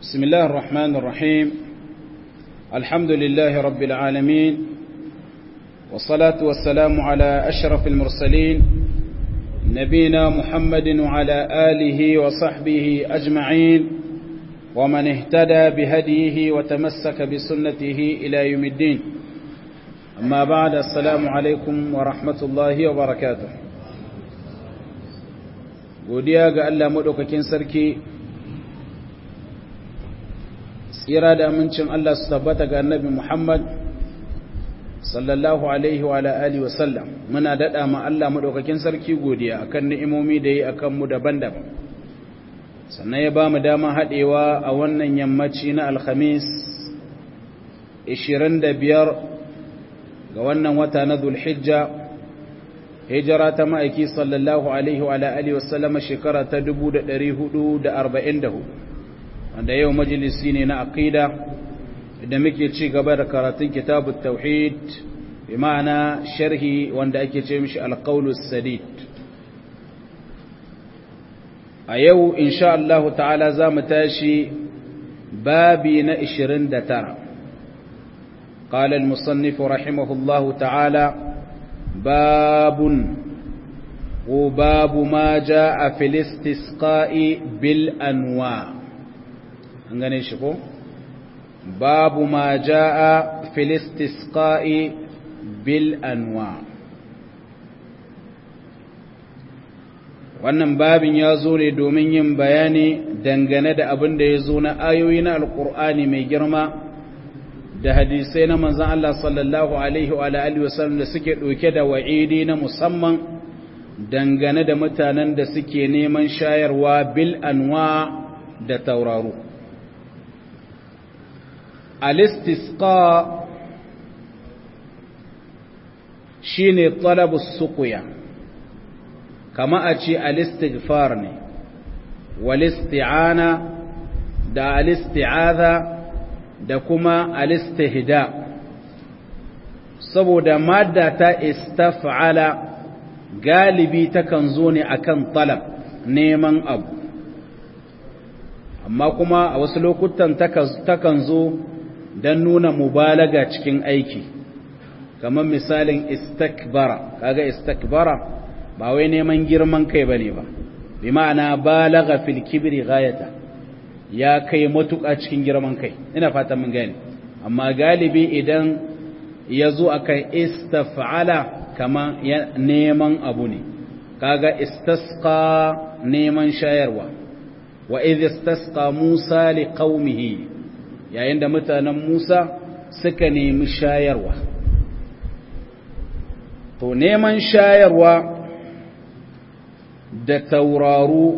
بسم الله الرحمن الرحيم الحمد لله رب العالمين والصلاة والسلام على أشرف المرسلين نبينا محمد وعلى آله وصحبه أجمعين ومن اهتدى بهديه وتمسك بسنته إلى يوم الدين أما بعد السلام عليكم ورحمة الله وبركاته godiya ga Allah maɗaukakin sarki tsira da amincin Allah su tabbata ga annabi Muhammad sallallahu alaihi wa alihi wa sallam muna daɗa ma Allah maɗaukakin sarki godiya akan ni'imomi da yi akan mu daban-daban sannan ya ba mu dama haɗewa a wannan yammaci na alhamis 25 ga wannan wata na zulhijja hijira ta ma'aiki sallallahu alaihi wa alihi wasallama shekara ta 444 wanda yau majalisi ne na aqida da muke ci gaba da karatun kitabut tauhid bi ma'ana sharhi wanda ake ce mishi alqaulus sadid a yau insha Allah ta'ala za mu tashi babi na 29 قال المصنف رحمه الله تعالى باب وباب ما جاء في الاستسقاء بالانواع ngane shi ko babu ma jaa fil istisqa'i bil anwa wannan babin ya zo ne domin yin bayani dangane da abin da ya zo na ayoyi na alkur'ani mai girma da hadisai na manzan Allah sallallahu Alaihi wa Alaihi wasallam da suke ɗauke da wa'idi na musamman dangane da mutanen da suke neman shayarwa bil anwa da tauraro. Alistisqa shi ne talabus sukuya, kama a ce alistighfar ne, walisti'ana da alisti'aza da kuma alistihda saboda madda ta istaf'ala galibi takan zo ne akan talab neman abu amma kuma a wasu lokutan takan zo don nuna mubalaga cikin aiki kamar misalin istakbara kaga istakbara ba wai neman girman kai bane ba bi ma'ana balaga fil kibri ghayata ya kai matuƙa cikin girman kai ina fatan mun gane amma galibi idan ya zo akan istaf'ala kama neman abu ne kaga istasqa neman shayarwa wa idh istasqa Musa liqaumihi yayin da mutanen Musa suka nemi shayarwa to neman shayarwa da tauraru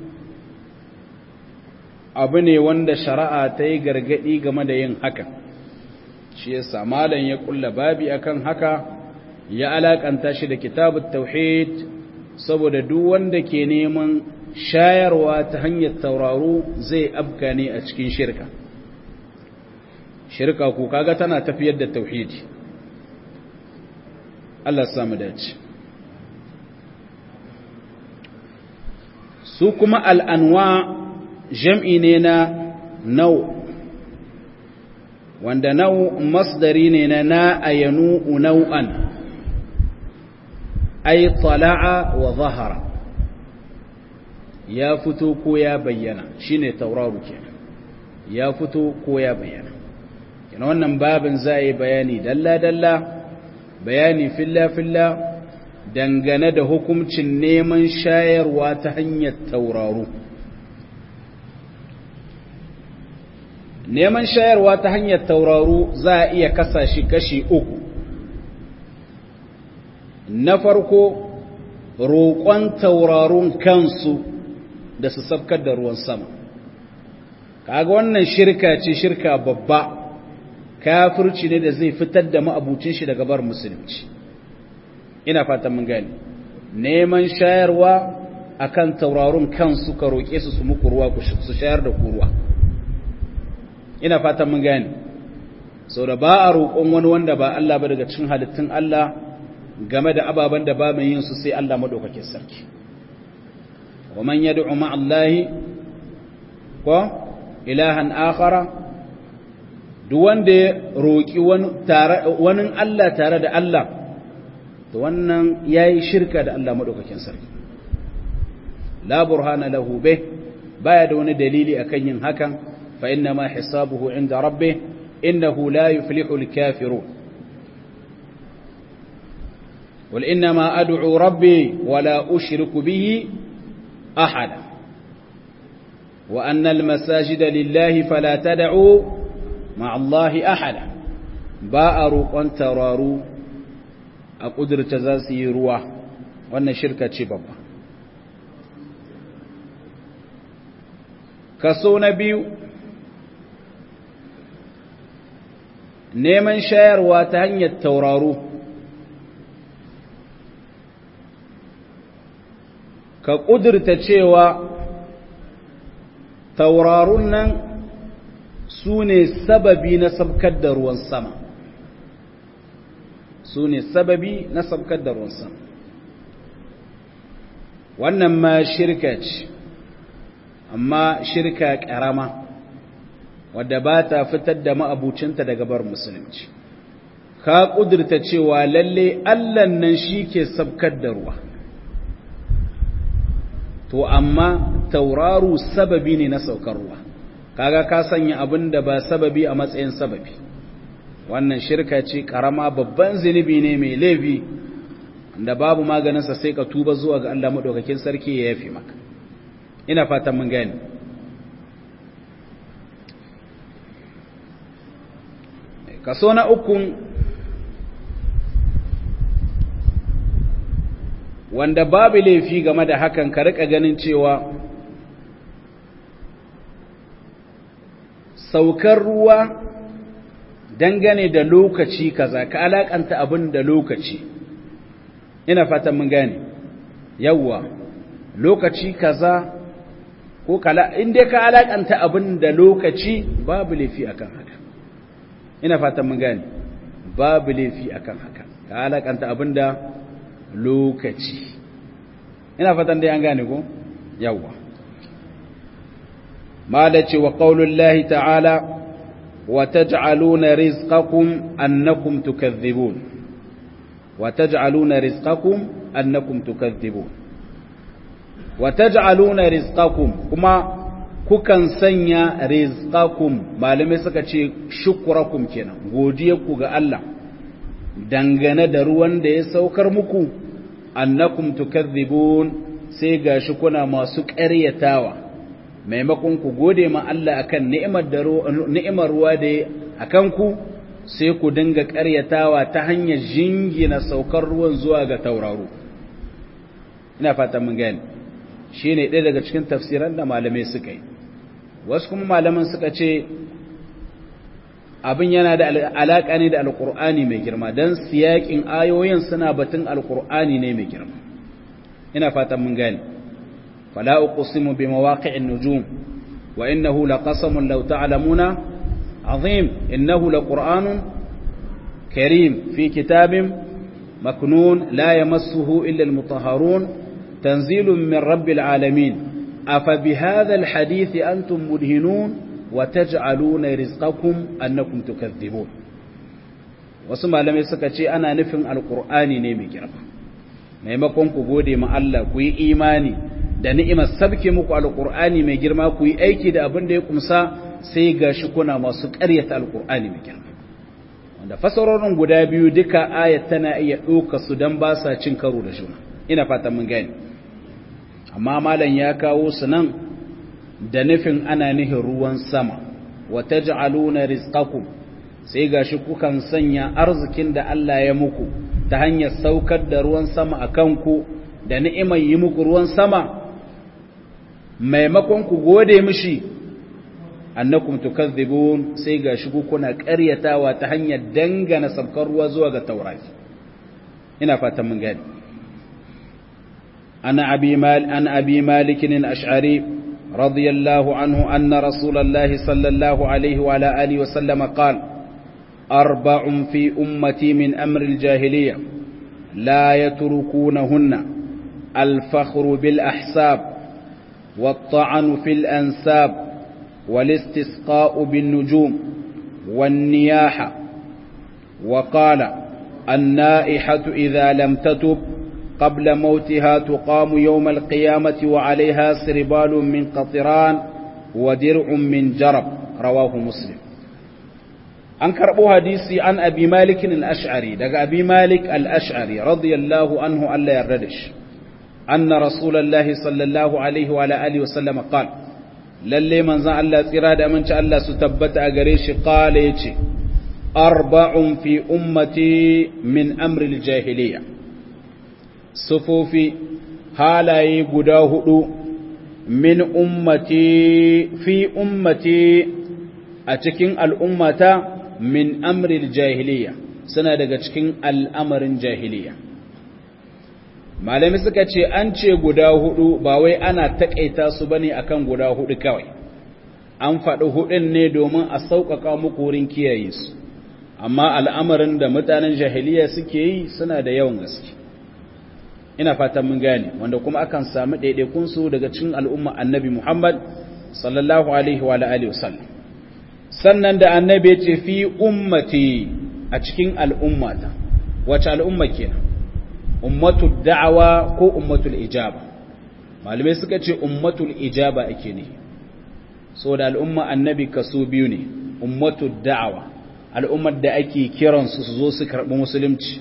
abu ne wanda shari'a ta yi gargaɗi game da yin haka shi yasa malam ya kulla babi akan haka ya alakanta shi da kitabut tauhid saboda duk wanda ke neman shayarwa ta hanyar tauraro zai abka ne a cikin shirka shirka ko kaga tana tafiyar da tauhidi Allah samu dace su kuma al'anwa jam'i ne na nau wanda nau masdari ne na na ayanu nau'an ai tala'a wa zahara ya fito ko ya bayyana shine tauraru kenan ya fito ko ya bayyana kenan wannan babin za a yi bayani dalla-dalla bayani filla-filla dangane da hukuncin neman shayarwa ta hanyar tauraru neman shayarwa ta hanyar tauraru za a iya kasa shi kashi uku na farko roƙon taurarun kansu da su sabkar da ruwan sama kaga wannan shirka ce shirka babba kafirci ne da zai fitar da ma'abucin shi daga bar musulunci ina fatan mun gani neman shayarwa akan taurarun kansu ka roƙe su su muku ruwa su shayar da ku ruwa ina fatan mun gane sau da ba a roƙon wani wanda ba Allah ba daga cikin halittun Allah game da ababen da ba mai yin su sai Allah maɗaukakin sarki wa man yad'u ma'allahi ko ilahan akhara duk wanda ya roki wani Allah tare da Allah to wannan yayi shirka da Allah madaukakin sarki la burhana lahu bih baya da wani dalili akan yin hakan fa inna ma hisabuhu inda rabbih innahu la yuflihu al-kafirun قل إنما أدعو ربي ولا أشرك به أحدا وأن المساجد لله فلا تدعوا مع الله أحدا باء روقان ترارو أقدر تزاسي روح وأن شركة شبابا kaso na biyu neman shayarwa ta hanyar tauraro ka ƙudurta cewa taurarun nan su ne sababi na sabkar da ruwan sama su ne sababi na sabkar da ruwan sama wannan ma shirka ce amma shirka ƙarama wadda ba ta fitar da ma'abucinta daga bar musulunci ka ƙudurta cewa lalle allan nan shi ke sabkar da ruwa to amma tauraru sababi ne na saukar ruwa kaga ka sanya abin da ba sababi a matsayin sababi wannan shirka ce karama babban zunubi ne mai laifi da babu maganinsa sai ka tuba zuwa ga Allah madaukakin sarki ya yafi maka ina fatan mun gani kaso na ukun wanda babu laifi game da hakan ka rika ganin cewa saukar ruwa dangane da lokaci kaza ka alakanta abin da lokaci ina fatan mun gane yawwa lokaci kaza ko kala inda ka alakanta abin da lokaci babu laifi akan haka ina fatan mun gane babu laifi akan haka ka alakanta abin da lokaci ina fatan dai an gane ko yawwa malaci wa qaulullahi ta'ala wa taj'aluna rizqakum annakum tukadhibun wa taj'aluna rizqakum annakum tukadhibun wa taj'aluna rizqakum kuma kukan sanya rizqakum malamai suka ce shukrakum kenan godiyarku ga Allah dangane da ruwan da ya saukar muku annakum tukadhibun sai gashi kuna masu ƙaryatawa maimakon ku gode ma Allah akan ni'imar da ni'imar ruwa da akan ku sai ku dinga ƙaryatawa ta hanyar jingina saukar ruwan zuwa ga tauraro ina fata mun gani shine ɗaya daga cikin tafsiran da malamai suka yi wasu kuma malaman suka ce abin yana da alaƙa ne da alƙur'ani mai girma don siyaƙin ayoyin suna batun alƙur'ani ne mai girma ina fatan mun gani fala uqsimu bi mawaqi'in nujum wa innahu laqasamun law ta'lamuna azim innahu laqur'anun karim fi kitabin maknun la yamassuhu illa almutahharun tanzilun min rabbil alamin afa bihadha alhadith antum mudhinun وتجعلون رزقكم أنكم تكذبون wasu malamai suka ce ana nufin alkur'ani ne mai girma maimakon ku gode ma Allah ku yi imani da ni'imar sabke muku alkur'ani mai girma ku yi aiki da abin da ya kumsa sai gashi kuna masu ƙaryata alkur'ani mai girma wanda fasarorin guda biyu duka ayat tana iya ɗauka su don ba sa cin karo da juna ina fatan mun gani amma malam ya kawo su nan da nufin ana nihin ruwan sama wa taj'aluna rizqakum sai gashi kukan sanya arzikin da Allah ya muku ta hanyar saukar da ruwan sama akan ku da ni'imar yi muku ruwan sama maimakon ku gode mishi annakum tukadhibun sai gashi ku kuna ƙaryatawa ta hanyar dangana sabkar ruwa zuwa ga taurari ina fatan mun gani ana abi mal an abi malik al-ash'ari رضي الله عنه أن رسول الله صلى الله عليه وعلى آله وسلم قال أربع في أمتي من أمر الجاهلية لا يتركونهن الفخر بالأحساب والطعن في الأنساب والاستسقاء بالنجوم والنياحة وقال النائحة إذا لم تتب قبل موتها تقام يوم القيامة وعليها سربال من قطران ودرع من جرب رواه مسلم an karɓo hadisi an abi malikin al'ash'ari daga abi malik al'ash'ari radiyallahu anhu Allah yarda da shi anna rasulallah sallallahu alaihi wa alihi wa sallama qal lalle manzan Allah tsira da aminci Allah su tabbata a gare shi qala yace arba'un fi ummati min amri jahiliya sufofi halaye guda hudu min ummati fi ummati a cikin al'ummata min amril jahiliya suna daga cikin al'amarin jahiliya malami suka ce an ce guda hudu ba wai ana takaita su bane akan guda hudu kawai an faɗi hudun ne domin a sauƙaƙa muku wurin kiyaye su amma al'amarin da mutanen jahiliya suke yi suna da yawan gaske ina fatan mun gane wanda kuma akan samu ɗaiɗaikun su daga cikin al'umma annabi muhammad sallallahu alaihi wa alihi wasallam sannan da annabi ya ce fi ummati a cikin al'ummata wace al'umma kenan ummatul da'awa ko ummatul ijaba malamai suka ce ummatul ijaba ake ne so da al'umma annabi kaso biyu ne ummatul da'awa al'ummar da ake kiransu su zo su karɓi musulunci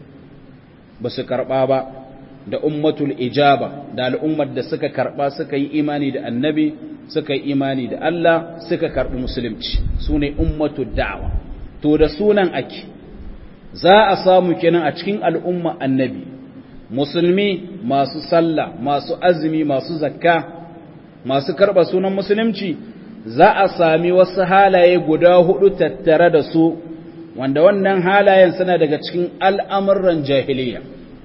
ba su karɓa ba da ummatul ijaba da al'ummar da suka karɓa suka yi imani da annabi suka yi imani da Allah suka karɓi musulunci su ne ummatu da'awa to da sunan ake za a samu kenan a cikin al'umma annabi musulmi masu sallah masu azumi masu zakka masu karɓa sunan musulunci za a sami wasu halaye guda hudu tattare da su wanda wannan halayen suna daga cikin al'amuran jahiliya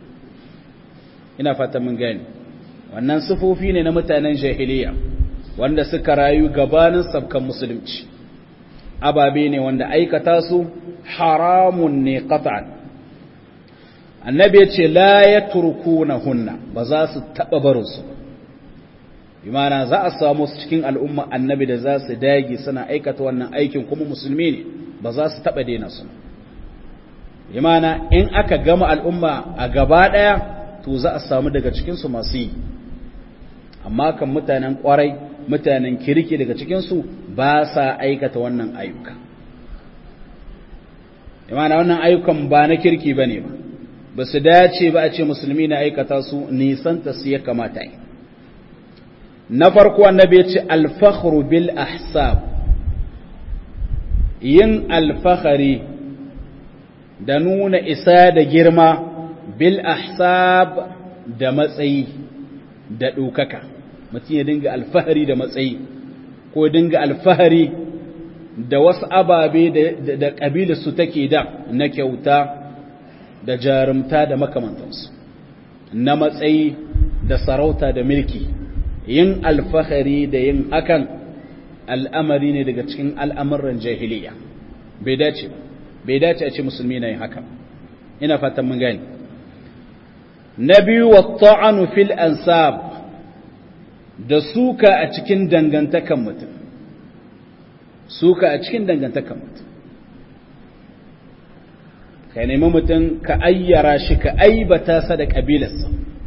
ina fata mun gani wannan sufofi ne na mutanen jahiliya wanda suka rayu gabanin sabkan musulunci ababe ne wanda aikata su haramun ne qat'an annabi ya ce la yatrukuna hunna ba za su taba barin su imana za a samu su cikin al'umma annabi da za su dage suna aikata wannan aikin kuma musulmi ne ba za su taba daina su imana in aka gama al'umma a gaba daya to za a samu daga cikin su masu yi amma kan mutanen kwarai mutanen kirki daga cikinsu ba sa aikata wannan ayyuka imana wannan ayyukan ba na kirki ba ne ba ba su dace ba a ce musulmi na aikata su nisanta su ya kamata yi na farko annabi ya ce alfakhru bil ahsab yin alfahari da nuna isa da girma bil ahsab da matsayi da ɗaukaka mutum ya dinga alfahari da matsayi ko dinga alfahari da wasu ababe da ƙabilarsu take da na kyauta da jarumta da makamantansu na matsayi da sarauta da mulki yin alfahari da yin hakan al'amari ne daga cikin al'amuran jahiliya bai dace ba bai dace a ce musulmi na yin hakan ina fatan mun gani na biyu wa ta'anu fil ansab da suka a cikin dangantakan mutum suka a cikin dangantakan mutum ka nemi mutum ka ayyara shi ka aibata sa da ƙabilarsa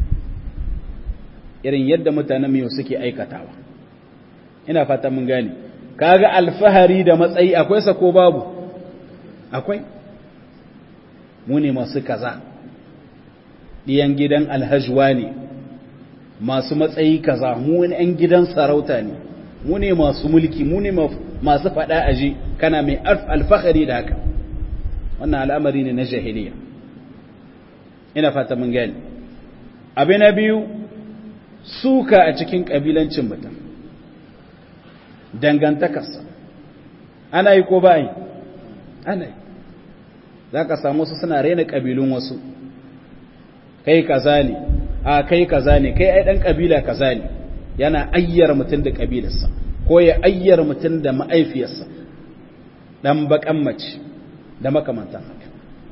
irin yadda mutanen miyo suke aikatawa ina fata mun gane kaga alfahari da matsayi akwai sa ko babu akwai mu ne masu kaza ɗiyan gidan alhajwa ne masu matsayi kaza mu ne ‘yan gidan sarauta ne mu ne masu mulki mu ne masu faɗa aji kana mai alfahari da haka wannan al'amari ne na jahiliya ina fata mun gani abu na biyu suka a cikin ƙabilancin mutum dangantakarsa ana yi ko ba yi ana yi za ka samu su suna rena ƙabilun wasu kai kaza ne a kai kaza ne kai ai dan kabila kaza ne yana ayyar mutum da kabilarsa ko ya ayyar mutum da ma'aifiyarsa dan bakan mace da makamantan haka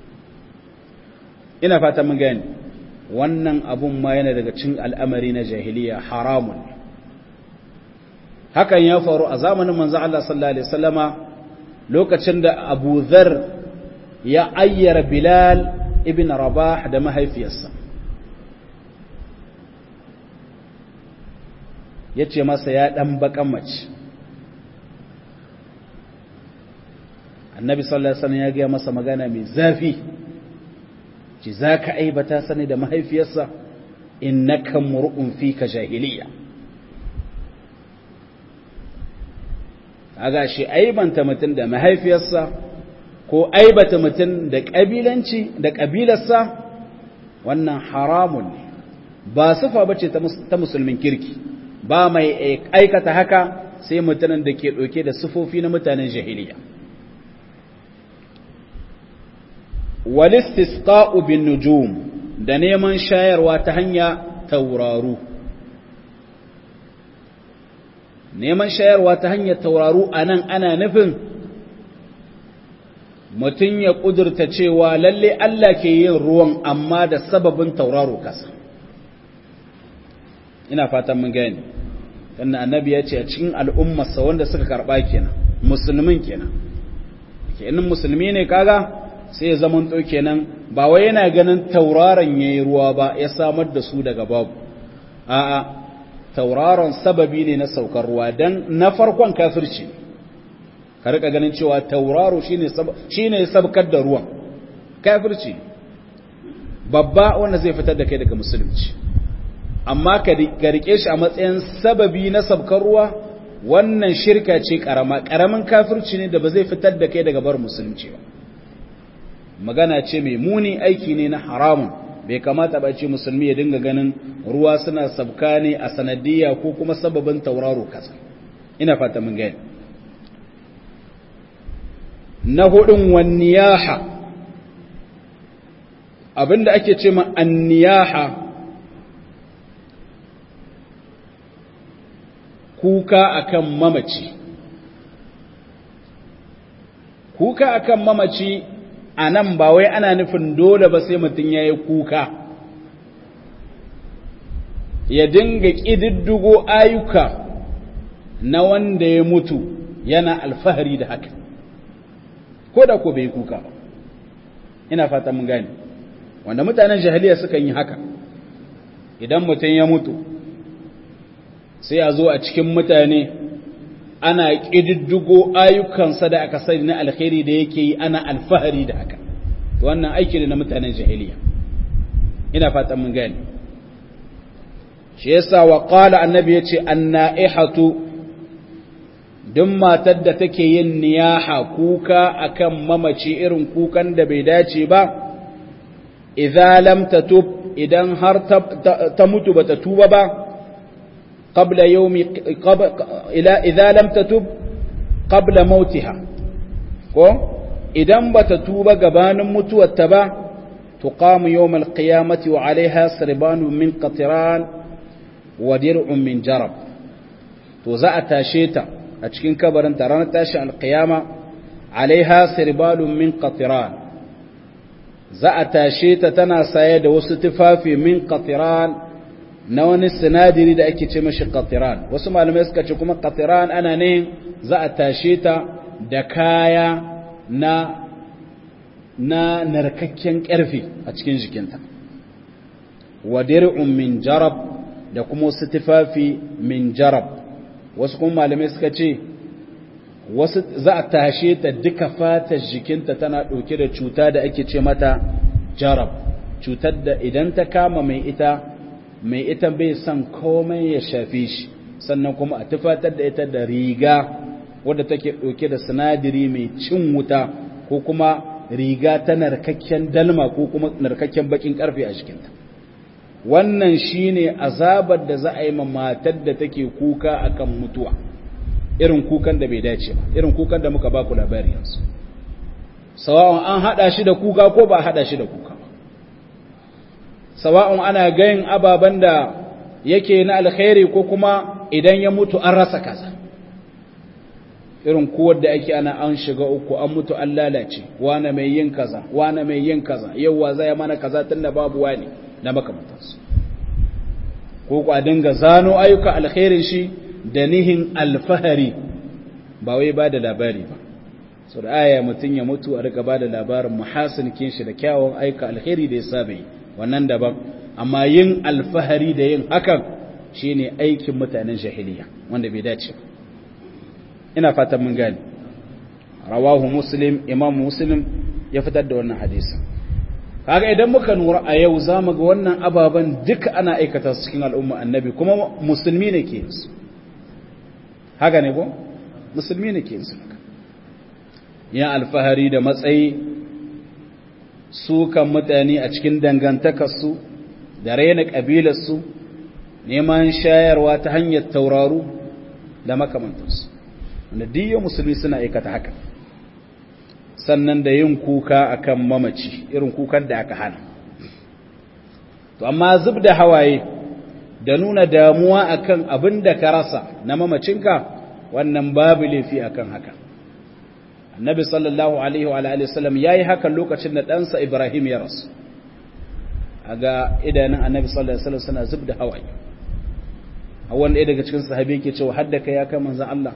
ina fata mun gani wannan abun ma yana daga cikin al'amari na jahiliya haramun hakan ya faru a zamanin manzo Allah sallallahu alaihi wasallama lokacin da Abu Dharr ya ayyara Bilal ibn Rabah da mahaifiyarsa yace masa ya dan bakan mace Annabi sallallahu alaihi wasallam ya ga masa magana mai zafi ci zaka aibata sani da mahaifiyarsa innaka mur'un fika jahiliya kaga shi aibanta mutum da mahaifiyarsa ko aibata mutum da kabilanci da kabilarsa wannan haramun ne ba sifa bace ta musulmin kirki ba mai aikata haka sai mutanen da ke ɗauke da sifofi na mutanen jahiliya walistisqa'u bin nujum da neman shayarwa ta hanya tauraru neman shayarwa ta hanyar tauraru a nan ana nufin mutum ya ƙudurta cewa lalle Allah ke yin ruwan amma da sababin tauraro kasa ina fatan mun gani dan annabi ya ce a cikin al'ummarsa wanda suka karɓa kenan musulmin kenan kenan musulmi ne kaga sai ya zaman to kenan ba wai yana ganin tauraron yayi ruwa ba ya samar da su daga babu a'a tauraron sababi ne na saukar ruwa dan na farkon kafirci ka rika ganin cewa tauraro shine shine sabkar da ruwan kafirci babba wanda zai fitar da kai daga musulunci amma ka rike shi a matsayin sababi na sabkar ruwa wannan shirka ce karama karamin kafirci ne da ba zai fitar da kai daga bar musulunci ba magana ce mai muni aiki ne na haramun bai kamata ba ce musulmi ya dinga ganin ruwa suna sabka ne a sanadiyya ko kuma sababin tauraro kasa ina fata mun gani na hudun wanniyaha abinda ake ce ma anniyaha kuka akan mamaci kuka akan mamaci a nan ba wai ana nufin dole ba sai mutum ya yi kuka ya dinga ƙididdigo ayyuka na wanda ya mutu yana alfahari da haka ko da ko bai kuka ba ina fata mun gani wanda mutanen jahiliya sukan yi haka idan mutum ya mutu sai a zo a cikin mutane ana ƙididdigo ayyukansa da aka sani na alkhairi da yake yi ana alfahari da haka wannan aiki ne na mutanen jahiliya ina fatan mun gani shi yasa wa qala annabi yace annaihatu duk matar da take yin niyaha kuka akan mamaci irin kukan da bai dace ba idza lam tatub idan har ta mutu bata tuba ba قبل يوم قبل إلى إذا لم تتب قبل موتها ko idan bata tuba gabanin mutuwarta ba tuqamu yawm alqiyamati wa alaiha sirbanun min qatiran wa dir'un min jarab to za a tashe ta a cikin kabarin ta ranar tashi alqiyama alaiha sirbalun min qatiran za a tashe ta tana saye da wasu tufafi min qatiran na wani sinadiri da ake ce mashi qatiran wasu malamai suka ce kuma qatiran ana ne za a tashe ta da kaya na na narkakken ƙarfe a cikin jikinta wa dir'un min jarab da kuma wasu tufafi min jarab wasu kuma malamai suka ce wasu za a tashe ta duka fatar jikinta tana ɗauke da cuta da ake ce mata jarab cutar da idan ta kama mai ita mai ita bai son komai ya shafe shi sannan kuma a tufatar da ita da riga wadda take ɗauke da sinadari mai cin wuta ko kuma riga ta narkakken dalma ko kuma narkakken bakin karfe a jikinta wannan shine azabar da za a yi ma matar da take kuka akan mutuwa irin kukan da bai dace ba irin kukan da muka ba ku labari yanzu sawa'un an hada shi da kuka ko ba hada shi da kuka ba sawa'un ana gayin ababen da yake na alkhairi ko kuma idan ya mutu an rasa kaza irin kuwar da ake ana an shiga uku an mutu an lalace wane mai yin kaza wane mai yin kaza yauwa zai mana kaza tun da babu wani na makamantarsu ko ku a dinga zano ayyuka alkhairin shi da nihin alfahari ba wai ba da labari ba so da aya mutum ya mutu a rika ba da labarin muhasin shi da kyawun aika alheri da ya saba yi wannan daban amma yin alfahari da yin hakan shine aikin mutanen jahiliya wanda bai dace ina fatan mun gane rawahu muslim imam muslim ya fitar da wannan hadisi kaga idan muka nura a yau zamu ga wannan ababan duka ana aikata su cikin al'umma annabi kuma musulmi ne ke su haka ne ko musulmi ne ke su ya alfahari da matsayi su kan mutane a cikin dangantakarsu da raina ƙabilarsu neman shayarwa ta hanyar tauraru da makamantarsu wanda diyo musulmi suna aikata haka sannan da yin kuka akan mamaci irin kukan da aka hana to amma zub da hawaye da nuna damuwa akan abin da ka rasa na mamacinka wannan babu laifi akan haka annabi sallallahu alaihi wa alihi wasallam yayi haka lokacin da ɗansa Ibrahim ya rasu aga idanun annabi sallallahu alaihi wasallam suna zub da hawaye a wanda ɗaya daga cikin sahabi yake cewa hadda kai ya kai manzon Allah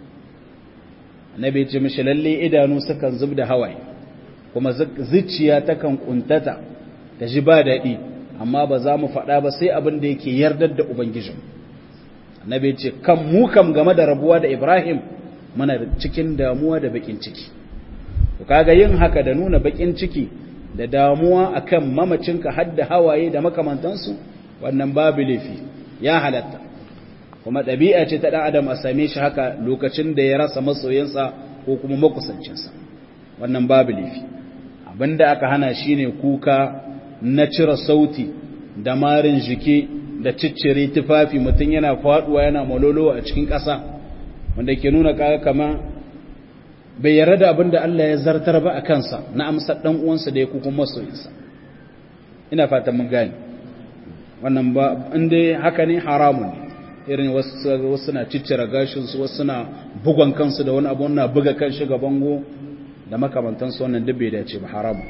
annabi ya ce mishi lalle idanu sukan zub da hawaye kuma zuciya takan kuntata ta ji ba daɗi amma ba za mu faɗa ba sai abin da yake yardar da ubangijin annabi ya ce kan mu kam game da rabuwa da Ibrahim muna cikin damuwa da bakin ciki to kaga yin haka da nuna bakin ciki da damuwa akan mamacinka har da hawaye da makamantansu wannan babu laifi ya halatta kuma ɗabi'a ce ta ɗan adam a same shi haka lokacin da ya rasa masoyinsa ko kuma makusancinsa wannan babu laifi abinda aka hana shine kuka na cire sauti da marin jiki da ciccire tufafi mutum yana faduwa yana malolo a cikin ƙasa wanda ke nuna kaga kama bai yarda da abin da Allah ya zartar ba a kansa na amsar dan uwansa da ya kukun masoyinsa ina fatan mun gane wannan ba inda haka ne haramun ne irin wasu suna ciccira gashinsu wasu suna bugon kansu da wani abu na buga kan shiga bango da makamantansu wannan duk bai dace ba haramun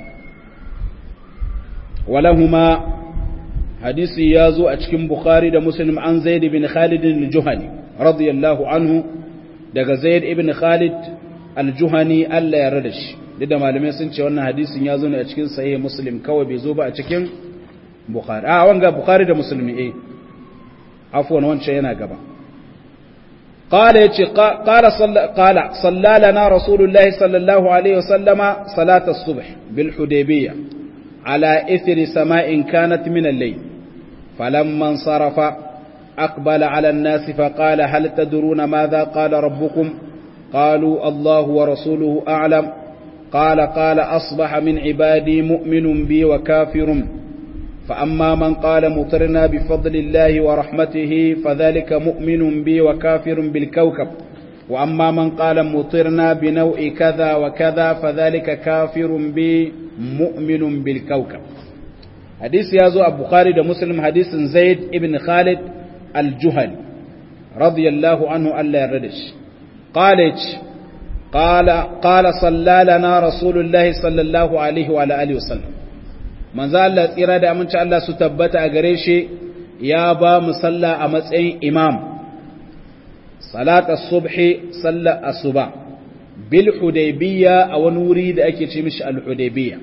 walahuma hadisi ya zo a cikin bukhari da muslim an zaid bin khalid al-juhani radiyallahu anhu daga zaid ibn khalid al-juhani Allah ya rada shi duk da malamai sun ce wannan hadisin ya zo ne a cikin sahih muslim kawai bai zo ba a cikin bukhari a wanga bukhari da muslimi eh afwan wancan yana gaba قال يتي قال صلى قال صلى لنا رسول الله صلى الله عليه وسلم صلاة الصبح بالحديبية على إثر سماء كانت من الليل فلما انصرف أقبل على الناس فقال هل تدرون ماذا قال ربكم قالوا الله ورسوله أعلم قال قال أصبح من عبادي مؤمن بي وكافر فأما من قال مطرنا بفضل الله ورحمته فذلك مؤمن بي وكافر بالكوكب وأما من قال مطرنا بنوء كذا وكذا فذلك كافر بي مؤمن بالكوكب حديث يازو أبو خالد مسلم حديث زيد ابن خالد الجهل رضي الله عنه ألا يردش قالت قال قال صلى لنا رسول الله صلى الله عليه وعلى آله وسلم manzo Allah tsira da aminci Allah su tabbata a gare shi ya ba mu sallah a matsayin imam salata subhi sallar asuba bil hudaybiyya a wani wuri da ake ce mishi al hudaybiyya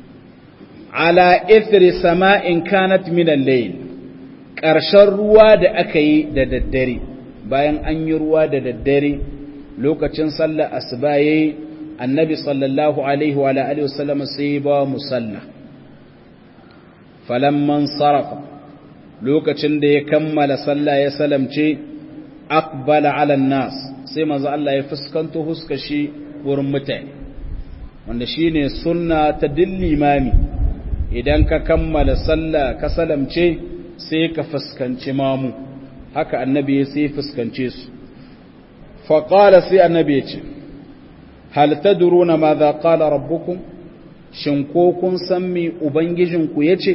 ala ithri sama'in kanat min al-layl ƙarshen ruwa da aka yi da daddare bayan an yi ruwa da daddare lokacin sallar asuba yayi annabi sallallahu alaihi wa alihi wasallam sai ba mu sallah falamman sarafa lokacin da ya kammala sallah ya salamce aqbala ala nas sai manzo Allah ya fuskanto huskashi wurin mutane wanda shine sunna ta dillimami idan ka kammala sallah ka salamce sai ka fuskanci mamu haka annabi ya sai fuskance su fa qala sai annabi ya ce hal tadruna madha qala rabbukum shin ko kun san me ubangijinku yace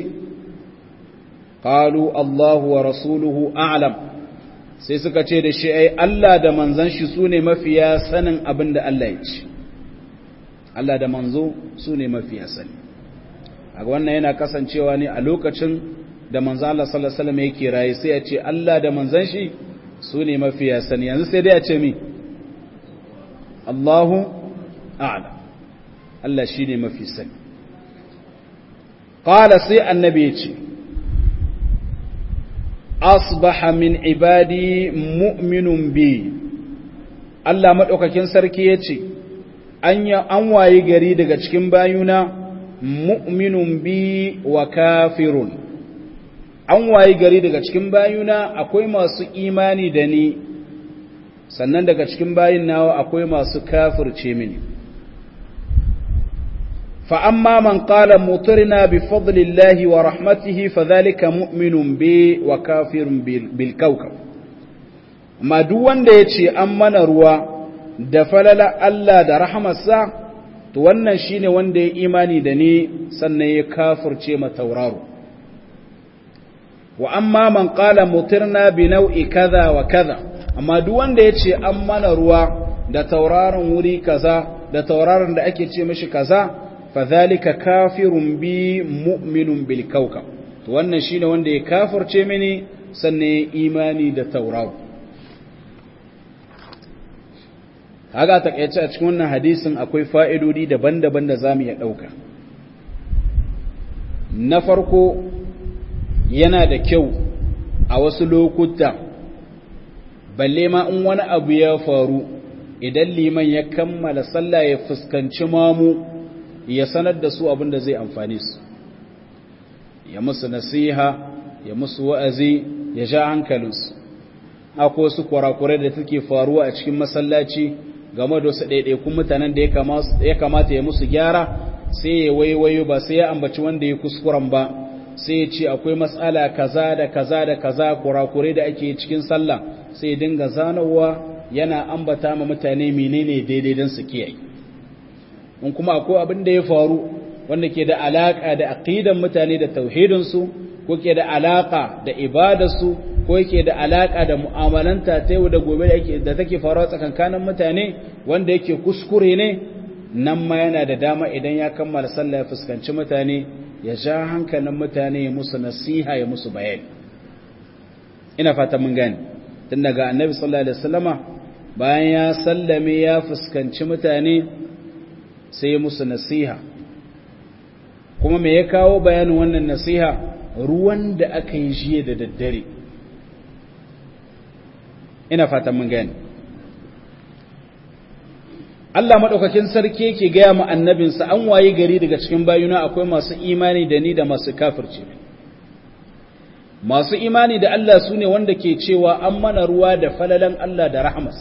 qalu Allahu wa rasuluhu a'lam sai suka ce da shi ai Allah da manzon shi sune mafiya sanin abin da Allah ya ce Allah da manzo sune mafiya sani a wannan yana kasancewa ne a lokacin da manzo Allah sallallahu alaihi wasallam yake raye sai ya ce Allah da manzon shi su ne mafiya sani yanzu sai dai a ce mi Allahu a'la Allah shi ne mafi sani qala sai annabi ya ce asbaha min ibadi mu'minun bi Allah madaukakin sarki ya ce an wayi gari daga cikin bayuna mu'minun bi wa kafirun an wayi gari daga cikin bayuna akwai masu imani da ni sannan daga cikin bayin nawa akwai masu kafirce mini fa amma man qala mutirna bi fadlillahi wa rahmatihi fadhalika mu'minun bi wa kafirun bil kawkab amma duk wanda yace an mana ruwa da falala Allah da rahamarsa to wannan shine wanda ya imani da ni sannan ya kafirce ma tauraro wa amma man qala mutirna bi nau'i kaza wa kaza amma duk wanda yace an mana ruwa da tauraron wuri kaza da tauraron da ake ce mishi kaza fa zalika kafirun bi mu'minun bil kawkab to wannan shine wanda ya kafirce mini sannan ya imani da tauraro kaga takeice a cikin wannan hadisin akwai fa'idodi daban-daban da zamu iya dauka na farko yana da kyau a wasu lokuta balle ma in wani abu ya faru idan liman ya kammala sallah ya fuskanci mamu ya sanar da su abin da zai amfani su ya musu nasiha ya musu wa'azi ya ja hankalinsu akwai wasu kurakurai da take faruwa a cikin masallaci game da wasu ɗaiɗaikun mutanen da ya kamata ya musu gyara sai ya waiwayo ba sai ya ambaci wanda ya kuskuren ba sai ya ce akwai matsala kaza da kaza da kaza kurakure da ake cikin sallah sai ya dinga zanowa yana ambata ma mutane menene daidai don su kiyaye in kuma akwai abin da ya faru wanda ke da alaka da aqidan mutane da tauhidinsu ko ke da alaka da ibadarsu ko yake da alaka da mu'amalanta ta yau da gobe da take faruwa tsakankanin mutane wanda yake kuskure ne nan ma yana da dama idan ya kammala sallah ya fuskanci mutane ya ja hankalin mutane ya musu nasiha ya musu bayani ina fata mun gane tun daga annabi sallallahu alaihi wasallama bayan ya sallame ya fuskanci mutane sai ya musu nasiha kuma me ya kawo bayanin wannan nasiha ruwan da aka yi jiya da daddare ina fatan mun gane Allah maɗaukakin sarki yake gaya mu annabinsa an waye gari daga cikin bayuna akwai masu imani da ni da masu kafirce masu imani da Allah su ne wanda ke cewa an mana ruwa da falalan Allah da rahmas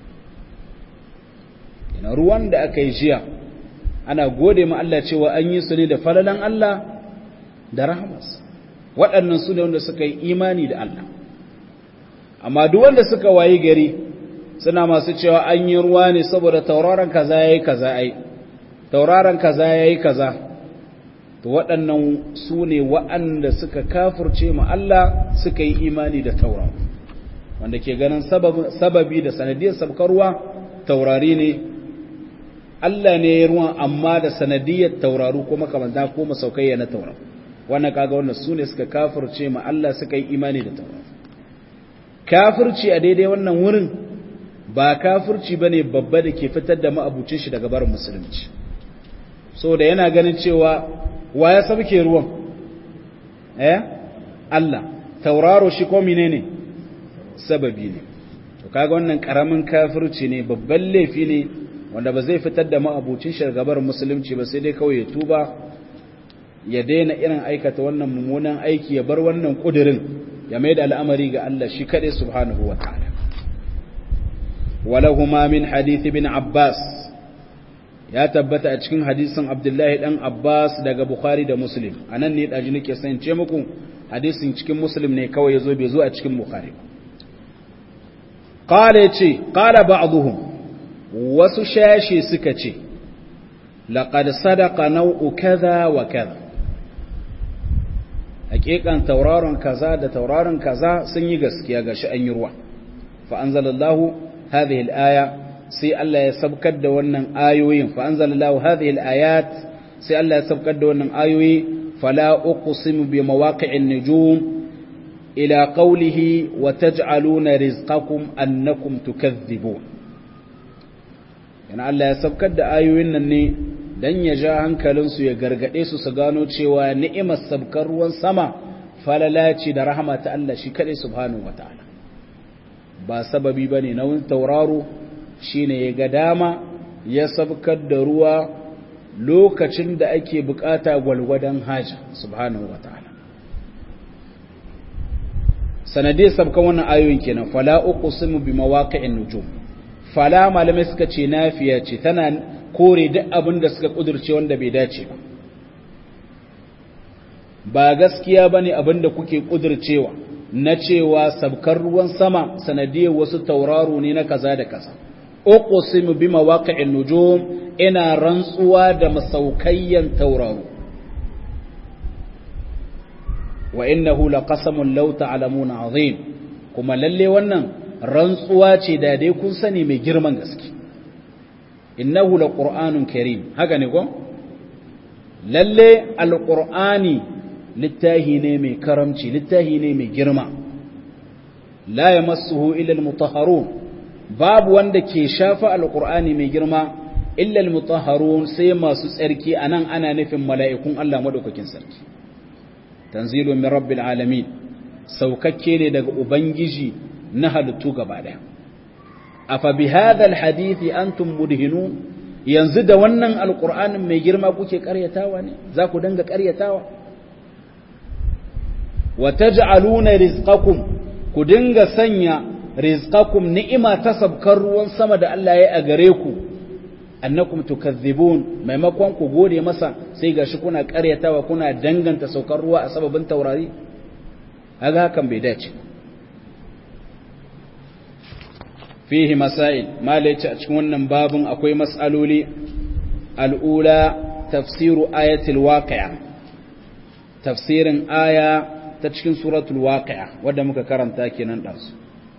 ina ruwan da aka yi jiya ana gode ma Allah cewa an yi su ne da falalan Allah da rahmas waɗannan su ne wanda suka yi imani da Allah amma duk wanda suka waye gari suna masu cewa an yi ruwa ne saboda tauraron kaza yayi kaza ai tauraron kaza yayi kaza to waɗannan su ne waɗanda suka kafirce mu Allah suka yi imani da tauraro wanda ke ganin sababi da sanadiyar sabkar ruwa taurari ne Allah ne ya ruwan amma da sanadiyar tauraru ko makamanta ko masaukaiya na tauraro wannan kaga wannan su ne suka kafirce mu Allah suka yi imani da tauraro kafirci a daidai wannan wurin ba kafirci ba ne babba da ke fitar da ma'abucin shi daga barin musulunci so da yana ganin cewa wa ya sabke ruwan eh Allah tauraro shi ko menene sababi ne to kaga wannan karamin kafirci ne babban laifi ne wanda ba zai fitar da ma'abucin shi daga barin musulunci ba sai dai kawai ya tuba ya daina irin aikata wannan mummunan aiki ya bar wannan kudirin ya mai da al'amari ga Allah shi kaɗai subhanahu wa ta'ala. Walahuma min hadithi bin Abbas ya tabbata a cikin hadisin Abdullahi ɗan Abbas daga Bukhari da Muslim, a nan ne ɗaji nake sance muku hadisin cikin Muslim ne kawai ya zo bai zo a cikin Bukhari. Ƙala ya ce, ƙala ba'aduhum wasu shashe suka ce, laƙad sadaka nau'u kaza wa kaza. hakikan tauraron kaza da tauraron kaza sun yi gaskiya gashi an yi ruwa fa anzalallahu hadhihi al-aya sai Allah ya sabkar da wannan ayoyin fa anzalallahu hadhihi al-ayat sai Allah ya sabkar da wannan ayoyi fala uqsimu bi mawaqi'in nujum ila qawlihi wa taj'aluna rizqakum annakum tukazzibun yana Allah ya sabkar da ayoyin nan ne dan ya ja hankalinsu ya gargade su su gano cewa ni'imar sabkar ruwan sama falalaci da rahama ta Allah shi kadai subhanahu wataala ba sababi bane na wani tauraro shine ya ga dama ya sabkar da ruwa lokacin da ake bukata gwalgwadon haja subhanahu wataala sanadiyar sabkan wannan ayoyin kenan fala uqsimu bi mawaqi'in nujum fala malamai suka ce nafiya ce tana kore duk abin da suka kudurce wanda bai dace ba ba gaskiya bane abin da kuke kudurcewa na cewa sabkar ruwan sama sanadiyar wasu tauraro ne na kaza da kaza uqsimu bi mawaqi'in nujum ina rantsuwa da masaukayyan tauraro wa innahu laqasamun law ta'lamuna azim kuma lalle wannan rantsuwa ce da dai kun sani mai girman gaske innahu laqur'anun karim haka ne ko lalle alqur'ani littahi ne mai karamci littahi ne mai girma la yamassuhu illa almutahharun babu wanda ke shafa alqur'ani mai girma illa almutahharun sai masu tsarki anan ana nufin mala'ikun Allah madaukakin sarki tanzilu min rabbil alamin saukakke ne daga ubangiji na halittu gaba daya afa bi hadha alhadith antum mudhinun yanzu da wannan alqur'anin mai girma kuke karyatawa ne za ku danga karyatawa wa taj'aluna rizqakum ku dinga sanya rizqakum ni'ima ta sabkar ruwan sama da Allah ya a gare ku annakum tukazzibun maimakon ku gode masa sai gashi kuna karyatawa kuna danganta saukar ruwa a sababin taurari kaga hakan bai dace fihi masail malaici a cikin wannan babun akwai mas'aloli al'ula tafsiru ayatul waqi'a tafsirin aya ta cikin suratul waqi'a wadda muka karanta kenan ɗansu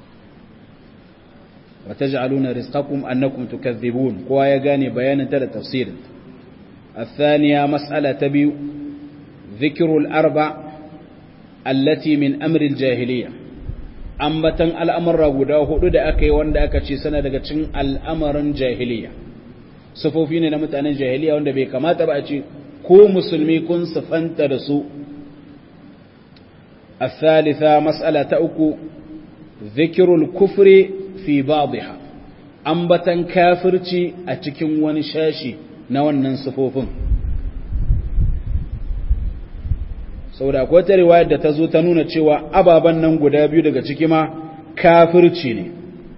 wa taj'aluna rizqakum annakum tukazzibun kowa ya gane bayanin ta da tafsirin الثانية مسألة تبي ذكر الأربع التي من أمر الجاهلية ambatan al'amurra guda hudu da aka yi wanda aka ce sana daga cin al'amarin jahiliya sufofi ne na mutanen jahiliya wanda bai kamata ba a ce ko musulmi kun sufanta da su الثالثة مسألة أكو ذكر الكفر في بعضها أنبتا كافرتي أتكن ونشاشي نوانا صفوف saboda akwai wata riwayar da ta zo ta nuna cewa ababen nan guda biyu daga ciki ma kafirci ne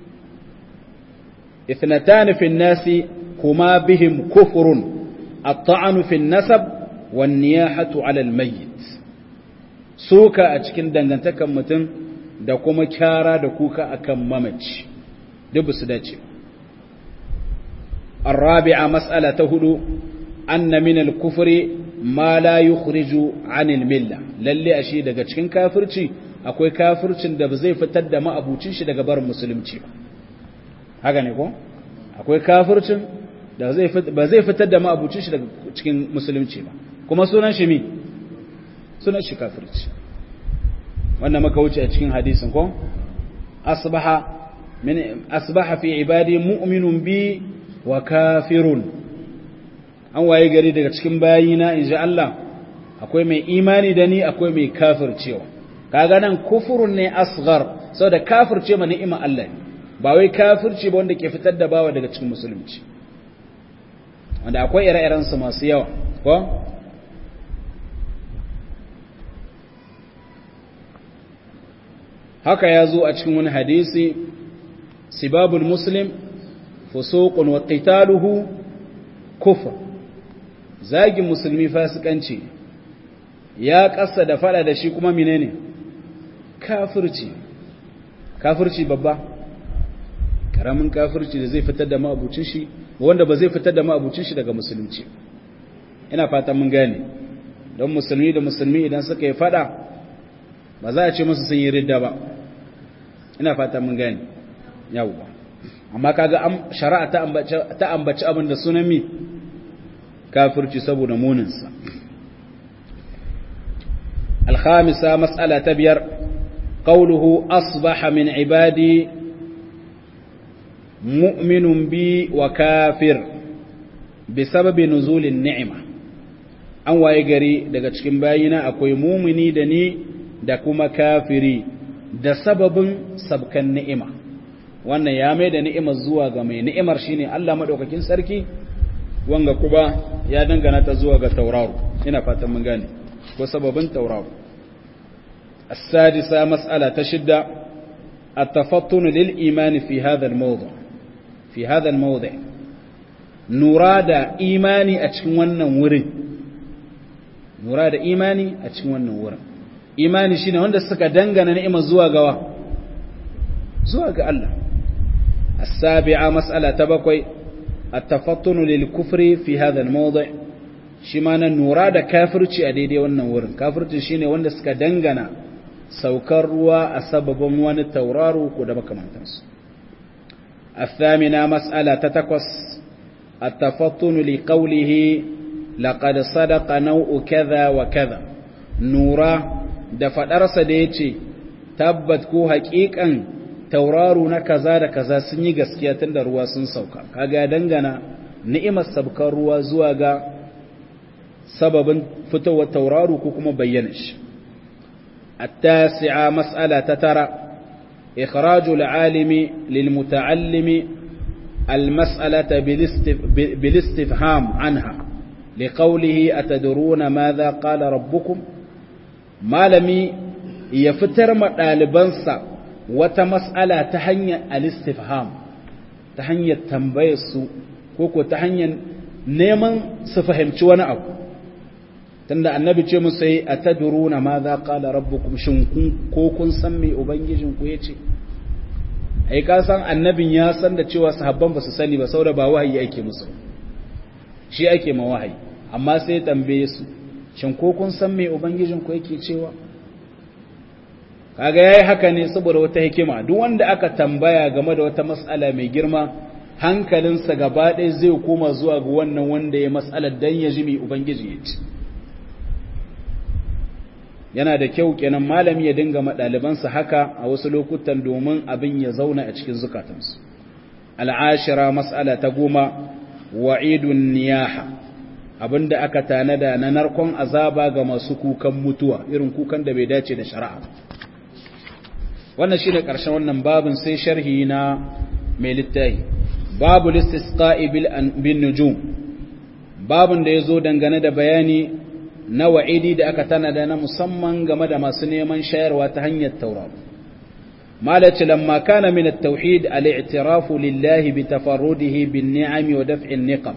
ithnatan fi nasi kuma bihim kufrun at-ta'anu fi nasab wan niyahatu 'ala al-mayyit suka a cikin dangantakan mutum da kuma kyara da kuka akan mamaci duk su dace الرابعة مسألة هدو أن من الكفر ما لا يخرج عن الملة للي أشي daga cikin kafirci akwai kafircin da ba zai fitar da ma'abucin shi daga barin musulunci ba haka ne ko akwai kafircin da ba zai fitar da ma'abucin shi daga cikin musulunci ba kuma sunan shi mi sunan shi kafirci wannan maka wuce a cikin hadisin ko asbaha min asbaha fi ibadi mu'minun bi wa kafirun an waye gari daga cikin bayina inji Allah akwai mai imani da ni akwai mai kafircewa kaga nan kufurun ne asghar saboda kafirce ma ni'ima Allah ne ba wai kafirce ba wanda ke fitar da bawa daga cikin musulunci wanda akwai ire-iren su masu yawa ko haka ya zo a cikin wani hadisi sibabul muslim fusuqun wa qitaluhu kufr zagin musulmi fasikanci ya kasa da fada da shi kuma menene kafirci kafirci babba karamin kafirci da zai fitar da ma'abucin shi wanda ba zai fitar da ma'abucin shi daga musulunci ina fatan mun gane don musulmi da musulmi idan suka yi fada ba za a ce musu sun yi ridda ba ina fatan mun gane yawwa amma kaga shari'a ta ambaci ta ambaci abin da sunan mi kafirci saboda muninsa الخامسة مسألة تبير qawluhu asbaha min ibadi mu'minun bi wa kafir bi sababi nuzulin ni'ima an waye gari daga cikin bayina akwai mumini da ni da kuma kafiri da sababin sabkan ni'ima wannan ya mai da ni'imar zuwa ga mai ni'imar shine Allah madaukakin sarki wanga kuma ya dangana ta zuwa ga tauraro ina fatan mun gane ko sababin tauraro السادسة مسألة تشد التفطن للإيمان في هذا الموضع في هذا الموضع نراد إيماني أتكون ورن نراد إيماني أتكون ورن إيماني شين وند سكا دنغنا نعمة زوا غوا زوا غا الله السابعة مسألة تبقي التفطن للكفر في هذا الموضع شمانا نراد كافرتي أديدي ونن ورن كافرتي شين وند سكا دنغنا saukar ruwa a sababin wani tauraro ko da makamantansu. الثامنة مسألة تتكوس التفطن لقوله لقد صدق نوء كذا وكذا نورا دفدرس ديتي تبت كو حقيقا tauraro na kaza da kaza sun yi gaskiya tun da ruwa sun sauka kaga dangana ni'imar sabkar ruwa zuwa ga sababin fitowar tauraro ko kuma bayyana shi التاسعة مسألة تترى إخراج العالم للمتعلم المسألة بالاستفهام عنها لقوله أتدرون ماذا قال ربكم ما لم يفتر مطالبانسا وتمسألة تهني الاستفهام تهني التنبيس كوكو تهني نيمان سفهمت وانا أبو tunda annabi ce musu yi a ta duruna ma za ƙala rabbukum shin ko kun san me ubangijinku ya ce ai ka san annabin ya san da cewa sahabban ba su sani ba saboda ba wahayi ake musu shi ake ma wahayi amma sai ya tambaye su shin ko kun san me ubangijinku yake cewa kaga yayi haka ne saboda wata hikima duk wanda aka tambaya game da wata mas'ala mai girma hankalinsa gaba ɗaya zai koma zuwa ga wannan wanda ya mas'alar dan ya ji me ubangiji ya ce yana da kyau kenan malami ya dinga madalibansa haka a wasu lokutan domin abin ya zauna a cikin zukatansu al'ashira mas'ala ta goma wa'idun niyaha abinda aka tanada na narkon azaba ga masu kukan mutuwa irin kukan da bai dace da shari'a wannan shi da ƙarshen wannan babin sai sharhi na mai littahi babu listisqa'i bin nujum babin da ya zo dangane da bayani na wa'idi da aka tanada na musamman game da masu neman shayarwa ta hanyar tauraro malaci lamma kana min at-tauhid al-i'tirafu lillahi bi tafarrudihi bin ni'ami wa daf'in niqam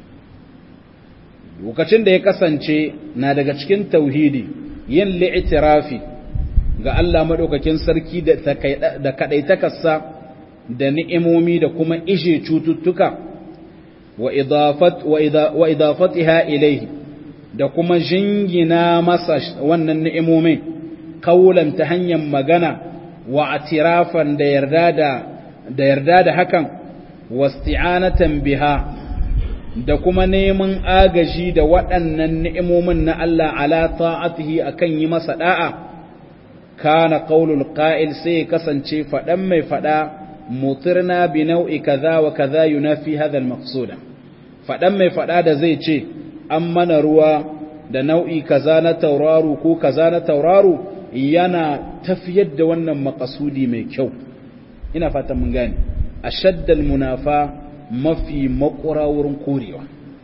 lokacin da ya kasance na daga cikin tauhidi yin li'tirafi ga Allah madaukakin sarki da da kadaitakarsa da ni'imomi da kuma ishe cututtuka wa idafat wa idafatiha ilayhi da kuma jingina masa wannan ni'imomin kaulan ta hanyar magana wa atirafan da yarda da da yarda da hakan wasti'anatan biha da kuma neman agaji da waɗannan ni'imomin na Allah ala ta'atihi akan yi masa da'a kana qaulul qa'il sai kasance faɗan mai faɗa mutirna bi nau'i kaza wa kaza yunafi hadha al-maqsuda faɗan mai faɗa da zai ce an mana ruwa da nau'i kaza na tauraro ko kaza na tauraro yana tafiyar da wannan makasudi mai kyau ina fatan mun gane ashaddal munafa mafi makura wurin korewa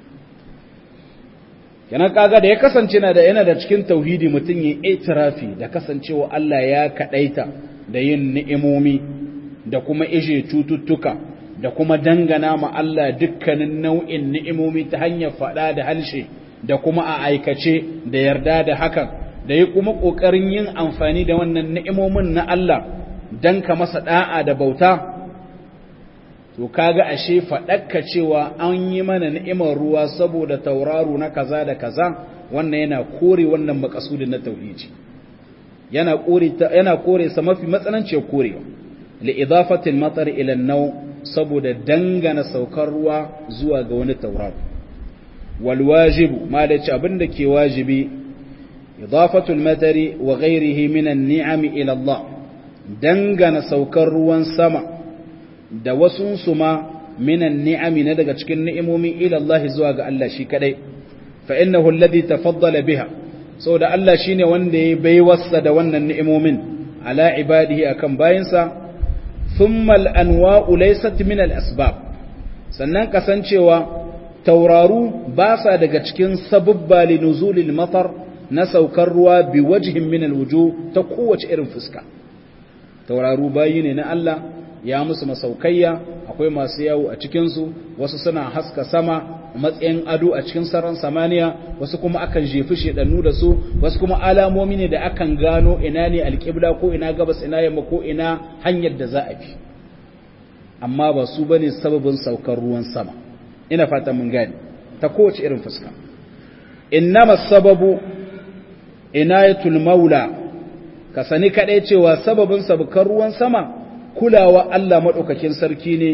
kenan kaga da ya kasance na da yana da cikin tauhidi mutum ya itirafi da kasancewa Allah ya kadaita da yin ni'imomi da kuma ije cututtuka da kuma dangana ma Allah dukkanin nau'in ni'imomi ta hanyar faɗa da halshe da kuma a aikace da yarda da hakan da yi kuma ƙoƙarin yin amfani da wannan ni'imomin na Allah don ka masa ɗa'a da bauta to kaga ashe faɗakka cewa an yi mana ni'imar ruwa saboda tauraro na kaza da kaza wannan yana kore wannan makasudin na tauhidi yana kore yana kore sa mafi matsananciyar korewa li idafatil matar ila an saboda dangana saukar ruwa zuwa ga wani tauraro wal wajibu malaci abinda ke wajibi idafatul matari wa ghairihi min an-ni'am ila Allah dangana saukar ruwan sama da wasu su ma minan ni'ami na daga cikin ni'imomin ila Allah zuwa ga Allah shi kadai fa innahu alladhi tafaddala biha saboda Allah shine wanda ya baiwarsa da wannan ni'imomin ala ibadihi akan bayinsa thumma al-anwa'u laysat min al-asbab sannan kasancewa tauraru ba sa daga cikin sababba li nuzulil matar na saukar ruwa bi wajhin min al-wujuh ta kowace irin fuska tauraru bayi ne na Allah ya musu masaukayya akwai masu yawo a cikinsu wasu suna haska sama matsayin ado a cikin sararin samaniya wasu kuma akan jefi shedannu da su wasu kuma alamomi ne da akan gano ina ne alƙibla ko ina gabas ina yamma ko ina hanyar da za a bi amma ba su bane sababin saukar ruwan sama ina fata mun gane ta kowace irin fuska innama sababu inayatul maula ka sani kadai cewa sababin saukar ruwan sama kulawa Allah maɗaukakin sarki ne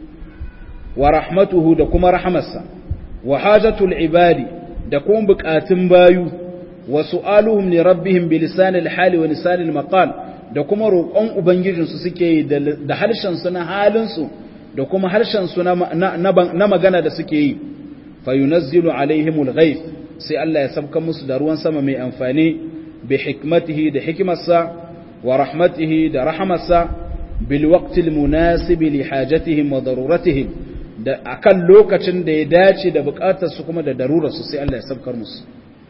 wa rahmatuhu da kuma rahamarsa wa hajatul ibadi da kuma buƙatun bayu wa su'aluhum li rabbihim bi lisanil hali wa lisanil maqal da kuma roƙon ubangijinsu suke yi da harshen su na halin su da kuma harshen su na magana da suke yi fayunazzilu alaihimul ghaith sai Allah ya sabka musu da ruwan sama mai amfani bi hikmatihi da hikimarsa wa rahmatihi da rahamarsa بالوقت المناسب لحاجتهم وضرورتهم da akan lokacin da ya dace da bukatar su kuma da darurar su sai Allah ya sabkar musu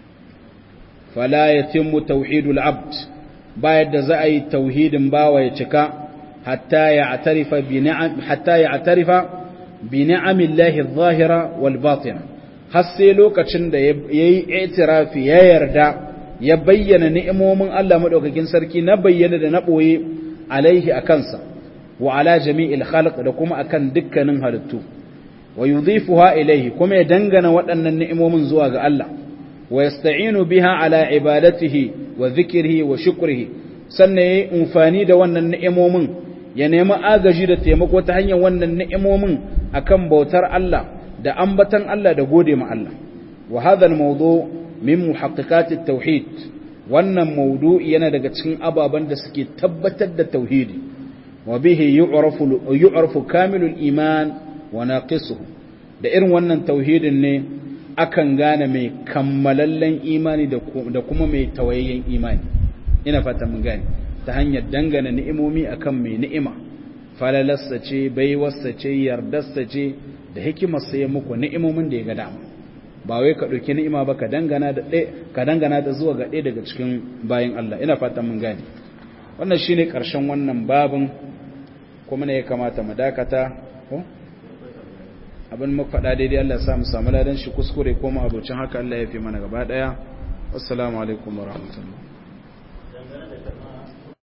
fala yatimmu tauhidul abd bayar da za a yi tauhidin bawa ya cika hatta ya atarifa bi ni'am hatta ya atarifa bi ni'amillahi adh-dhahira wal batina har sai lokacin da yayi i'tirafi ya yarda ya bayyana ni'imomin Allah madaukakin sarki na bayyana da na boye alaihi a kansa wa ala jami'il khalq da kuma akan dukkanin halittu wa yudhifuha ilaihi kuma ya dangana waɗannan ni'imomin zuwa ga Allah wa yasta'inu biha ala ibadatihi wa dhikrihi wa shukrihi sannan yayi amfani da wannan ni'imomin ya nemi agaji da taimako ta hanyar wannan ni'imomin akan bautar Allah da ambatan Allah da gode ma Allah wa hadha al-mawdu' min muhaqqiqat at-tauhid wannan maudu'i yana daga cikin ababen da suke tabbatar da tauhidi wa bihi yu'rafu yu'rafu kamilul iman wa naqisuhu da irin wannan tauhidin ne akan gane mai kammalallen imani da kuma mai tawayayyen imani ina fata mun gane ta hanyar dangana ni'imomi akan mai ni'ima falalarsa ce baiwarsa ce yardarsa ce da hikimarsa ya muku ni'imomin da ya ga dama ba wai ka ɗauki ni'ima ba ka dangana da ka dangana da zuwa ga ɗaya daga cikin bayin Allah ina fatan mun gane wannan shine ƙarshen wannan babin kuma ne ya kamata mu dakata ko abin muka faɗa daidai Allah ya sa mu samu ladan shi kuskure ko mu abocin haka Allah ya fi mana gaba ɗaya assalamu alaikum wa rahmatullah